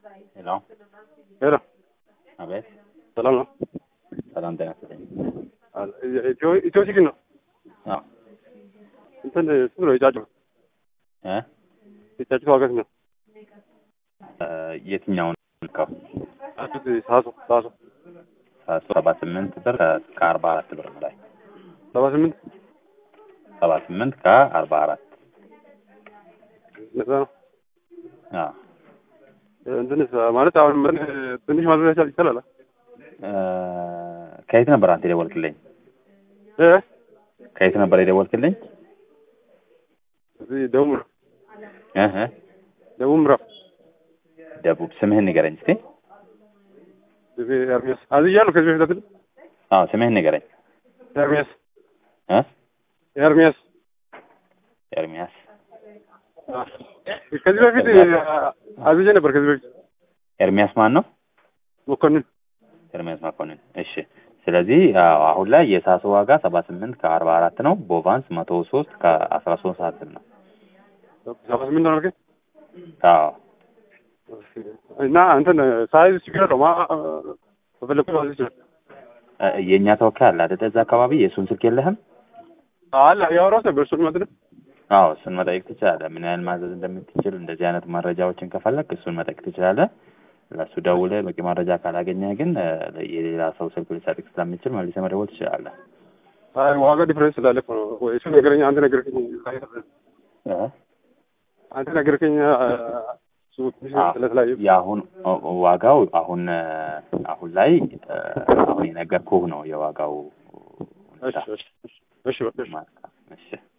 ሄሎ ሄሎ አቤት። ሰላም ነው? ሰላም ጤና ይስጥልኝ። ኢትዮ ኢትዮ ቺክን ነው። አዎ እንትን ስንት ነው የጫጩ እ የጫጩት ዋጋ ስንት ነው? እ የትኛውን ልከው? ጫጩት ሳሱ ሳሱ ሰባ ስምንት ብር እስከ አርባ አራት ብር በላይ ሰባ ስምንት ሰባ ስምንት ከአርባ አራት ነፃ ነው። አዎ እንትንስ ማለት አሁን ምን ትንሽ ማድረግ ይቻላል? እ ከየት ነበር አንተ የደወልክልኝ? እ ከየት ነበር የደወልክልኝ? እዚህ ደቡብ ምዕራብ እ እ ደቡብ ምዕራብ ደቡብ ስምህን ንገረኝ እስቲ። እዚህ ኤርሚያስ አዝያለሁ ከዚህ በፊት አይደል? አዎ ስምህን ንገረኝ። ኤርሚያስ እ ኤርሚያስ ኤርሚያስ አ፣ ከዚህ በፊት አዝዬ ነበር። ከዚህ በፊት ኤርሚያስ ማን ነው? መኮንን ኤርሚያስ መኮንን። እሺ ስለዚህ አዎ፣ አሁን ላይ የሳሱ ዋጋ ሰባ ስምንት ከአርባ አራት ነው። ቦቫንስ መቶ ሶስት ከአስራ ሶስት ሳንቲም ነው። ሰባ ስምንት ነው አልከኝ? አዎ እና እንትን ሳይዝ ችግር የለውም። አ- በፈለኩት ማዘዝ ይችላል። እ የእኛ ተወካይ አለ አይደል? እዛ አካባቢ የእሱን ስልክ የለህም? አለ ያወራሁት ነበር እሱን ማለት ነው። አዎ እሱን መጠየቅ ትችላለህ። ምን ያህል ማዘዝ እንደምትችል እንደዚህ አይነት መረጃዎችን ከፈለግ እሱን መጠየቅ ትችላለህ። ለእሱ ደውለህ በቂ መረጃ ካላገኘህ ግን እ የሌላ ሰው ስልክ ሊሰጥህ ስለሚችል መልሰህ መደወል ትችላለህ። አይ ዋጋ ዲፍረንስ ስላለ እኮ ነው። ወይ እሱ ነገረኛ፣ አንተ ነገርከኝ፣ እ? አንተ ነገርከኝ። እሱ ትንሽ አዎ፣ ስለተለያዩ የአሁን ዋጋው አሁን እ አሁን ላይ እ አሁን የነገርኩህ ነው የዋጋው እሺ እሺ እሺ በቃ እሺ። ማለት ነው። እሺ